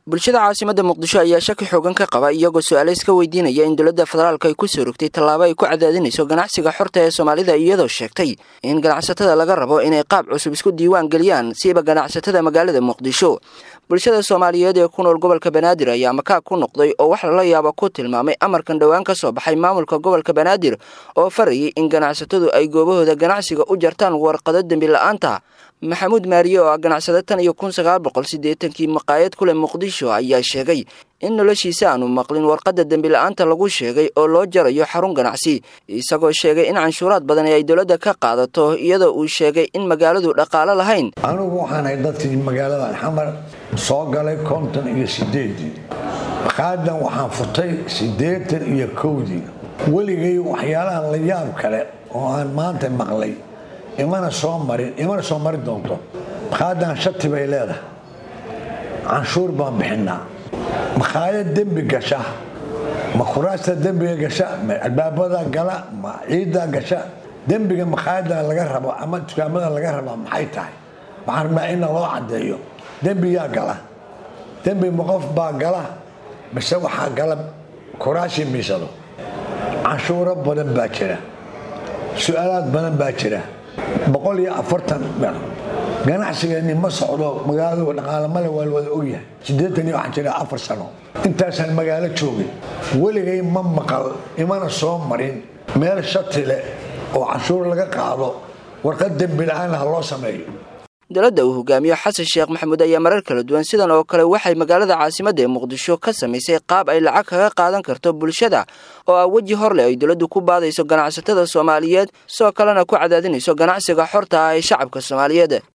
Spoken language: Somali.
bulshada caasimada muqdisho ayaa shaki xoogan ka qaba iyagoo su-aale iska weydiinaya in dowladda federaalk ay ku soo rogtay tallaabo ay ku cadaadinayso ganacsiga xorta ee soomaalida iyadoo sheegtay in ganacsatada laga rabo inay qaab cusub isku diiwaan geliyaan siiba ganacsatada magaalada muqdisho bulshada soomaaliyeed ee ku nool gobolka banaadir ayaa makaa ku noqday oo wax lala yaabo ku tilmaamay amarkan dhowaan ka soo baxay maamulka gobolka banaadir oo farayay in ganacsatadu ay goobahooda ganacsiga u jartaan warqado dembi la-aanta maxamuud maariye oo ah ganacsade tan iyo kun sagaal boqol siddeetankii maqaayad ku leh muqdisho ayaa sheegay in noloshiisa aanu maqlin warqadda dembi la-aanta lagu sheegay oo loo jarayo xarun ganacsi isagoo sheegay in canshuuraad badan ay dowladda ka qaadato iyadoo uu sheegay in magaaladu dhaqaalo lahayn anigu waxaan ahay dadkii magaaladan xamar soo galay konton iyo sideedii maqaayadan waxaan furtay siddeetan iyo kowdii weligay waxyaalahan la yaab kale oo aan maanta maqlay imana soo marin imana soo mari doonto maqaayadan shati bay leedahay canshuur baan bixinaa makhaayad dembi gasha ma kuraasta dembiga gasha ma albaabada gala ma ciiddaa gasha dembiga makhaayada laga rabo ama dukaamada laga rabaa maxay tahay waxaan rabnaa in loo caddeeyo dembiyaa gala dembi ma qof baa gala mise waxaa gala kuraashii miisado canshuuro badan baa jira su-aalaad badan baa jira boqol iyo afartan ganacsigeeni ma socdo magaaladu dhaqaale male waa lawada ogyahay siddeetan iyo waxaan jira afar sano intaasaan magaalo joogay weligay ma maqal imana soo marin meel shati leh oo canshuur laga qaado warqad dembi la-aan ha loo sameeyo dowladda uu hogaamiyo xasan sheekh maxamuud ayaa marar kala duwan sidan oo kale waxay magaalada caasimadda ee muqdisho ka samaysay qaab ay lacag kaga qaadan karto bulshada oo ah weji hor leh ay dowladdu ku baadayso ganacsatada soomaaliyeed sidoo kalena ku cadaadinayso ganacsiga xorta ah ee shacabka soomaaliyeed